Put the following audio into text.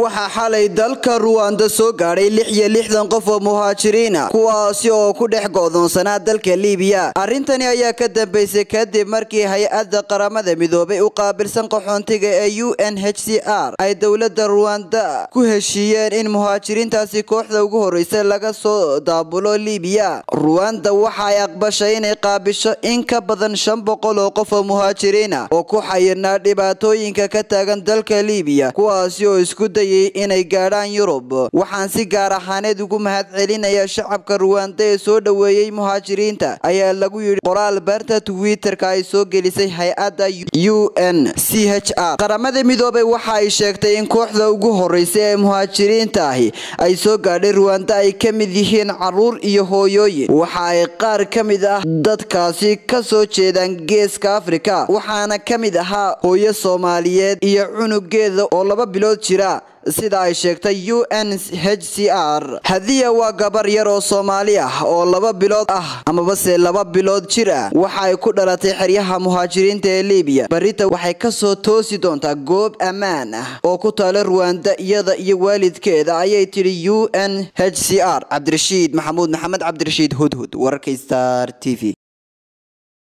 waxaa xalay dalka ruwanda soo gaadhay lix iyo lixdan qof oo muhaajiriina kuwaasi oo ku dhex go'doonsanaa dalka liibiya arrintani ayaa ka dambeysay kadib markii hay-adda qaramada midoobay u qaabilsan qaxoontiga ee u n h c r ay dowladda ruwanda ku heshiiyeen in muhaajiriintaasi kooxda ugu horreysa laga soo daabulo liibiya ruwanda waxa ay aqbashay inay qaabisho in ka badan shan boqol oo qof oo muhaajiriina oo ku xayirnaa dhibaatooyinka ka taagan dalka liibiya kuwaasi oo isku dayay inay gaadhaan yurub waxaan si gaar ahaaneed ugu mahad celinaya shacabka ruwanda ee soo dhoweeyey muhaajiriinta ayaa lagu yidhi qoraal barta twitter-ka ay soo gelisay hay-adda u n c h r qaramada midoobay waxa ay sheegtay in kooxda ugu horreysa ee muhaajiriinta ahi ay soo gaadhay ruwanda ay ka mid yihiin caruur iyo hooyooyin waxa ay qaar ka mid ah dadkaasi ka soo jeedaan geeska afrika waxaana ka mid ahaa hooyo soomaaliyeed iyo cunugeeda oo laba bilood jira sida ay sheegtay u n h c r hadiya waa gabar yar oo soomaali ah oo laba bilood ah amabase laba bilood jir ah waxa ay ku dhalatay xeryaha muhaajiriinta ee liibiya barita waxay kasoo toosi doontaa goob ammaan ah oo ku taala ruwanda iyada iyo waalidkeeda ayay tidhi u n h c r cabdirashiid maxamuud maxamed cabdirashiid hudhud wararka star t v